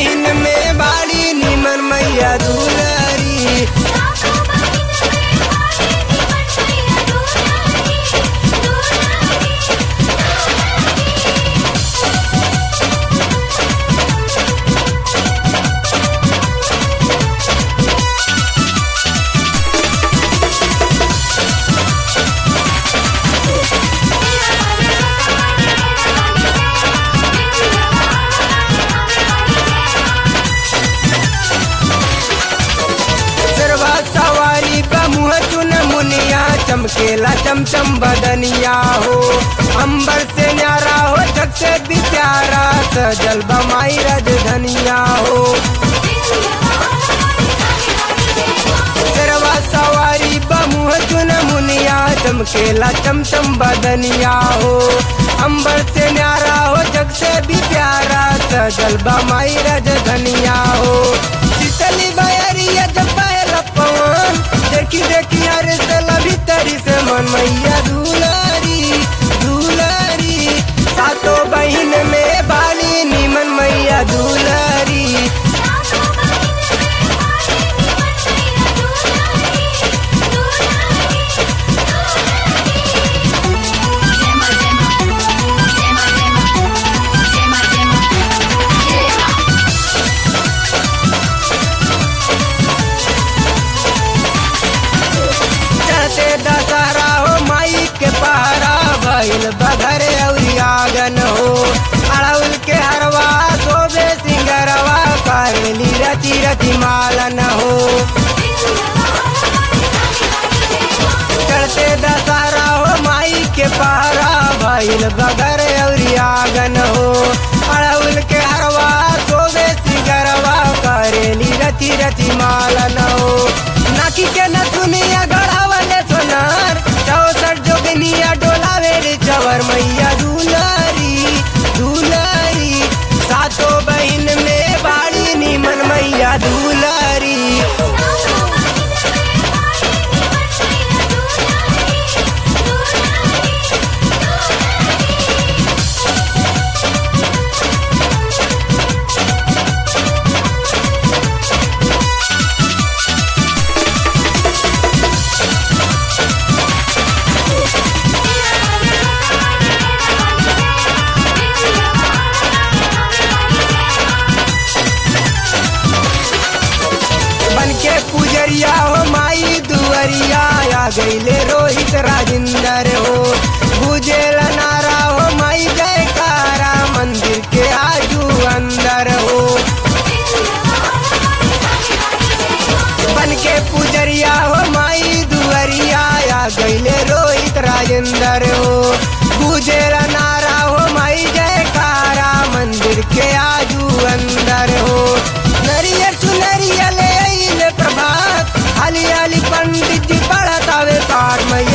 बहिन में बाड़ी निमन मैया दुलारी सातो बहिन में बाड़ी निमन मैया दुलारी दुलारी सरवा सवारी बमुह चुन मुनिया चमकेला चमचम बदनिया हो अंबर से न्यारा हो जग से भी प्यारा सजल बमाई रजधनिया हो सरवा सवारी बमुह चुन मुनिया चमकेला चमचम बदनिया हो अंबर से न्यारा हो जग से भी प्यारा सजल बमाई रजधनिया हो शीतली बयरिया जब पायल पवन देखी देखी हरे से लभी तरी से मन मैया दुलारी दुलारी सातो बहिन में बाली निमन मैया दुलारी सातो बहिन में बाड़ी निमन मैया दुलारी दुलारी जेमा जेमा जेमा जेमा जेमा जेमा चढ़ते दशहरा हो माई के पहरा भइल बघरे अउरी आगन हो अड़उल के हरवा शोभे सिंगरवा करेली रति रति मालन हो चढ़ते दशहरा हो माई के पहरा भइल बघरे अउरी आगन हो अड़उल के हरवा शोभे सिंगरवा करेली रति रति मालन हो नाकी के नथुनिया गढ़ावले सोनार चौसठ जोगनिया डोलावे रे चवर मैया दुलारी दुलारी सातो बहिन में बाड़ी निमन मैया दुलारी सातो बहिन में बाड़ी निमन मैया दुलारी दुलारी बन के पुजरिया हो माई दुअरिया आ गईले रोहित राजिंदर हो बुझेल नारा हो माई जयकारा मंदिर के आजू अंदर हो बन के पुजरिया हो माई दुअरिया आ गईले रोहित राजेंद्र हो बुझेल नारा हो माई जयकारा मंदिर के आजू अंदर हो नरियर चुनरिया ले अइले प्रभात हाली हाली पंडित जी पढ़तावे पाठ मैया